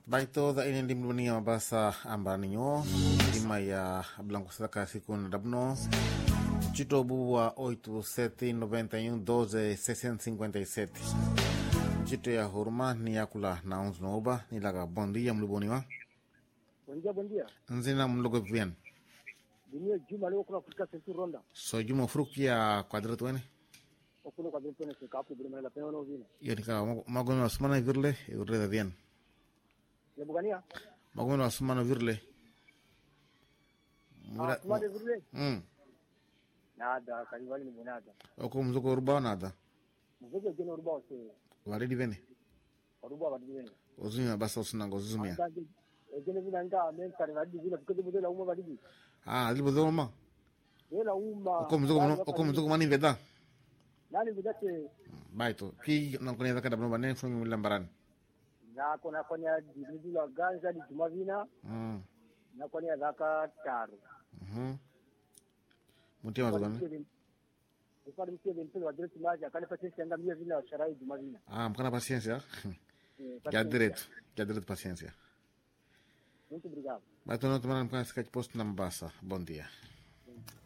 baitoza ine ndi mdunia mabasa ambaninyo ndima ya blanco saka siku na dabno ncito wa 8791 ncito ya huruma ni yakula na unzu nooba nilaka bom dia mliboniwa Bom dia, bom dia. nzina mlogo vien Dunia Juma leo kuna kufika sentu ronda. so juma fruki ya kwadratu wene Okuno kwa vile se kapu bila la pena vile. iyo nika magono asumana virle virle da vien Ya bugania? magono asumana virle Ah, kuma de vile. mm Nada, kalivali ni bonada. oko mzuko urba nada Mvuke geno ruba ose. waridi vene Ruba wa dibeni. uzumia basa usunanga uzumia Ndage egene vile anga men kare na dibini kuke bude la uma badibi. ah libodoma Yela uma. oko mzuko oko mzuko mani veda Nani bidate baito ki nankone zaka dabno bane fumi lambarani na kona konya dibini la ganza di Juma vina mm na konya zaka taru. mhm mutima zogani Ifadi msie bempele wa direct maja kale patisi anga mia vina sharai Juma vina. ah mkana paciencia Eh, ya direito ya direito paciencia Muito obrigado. baito no tomara mkana sika posto na mbasa bom dia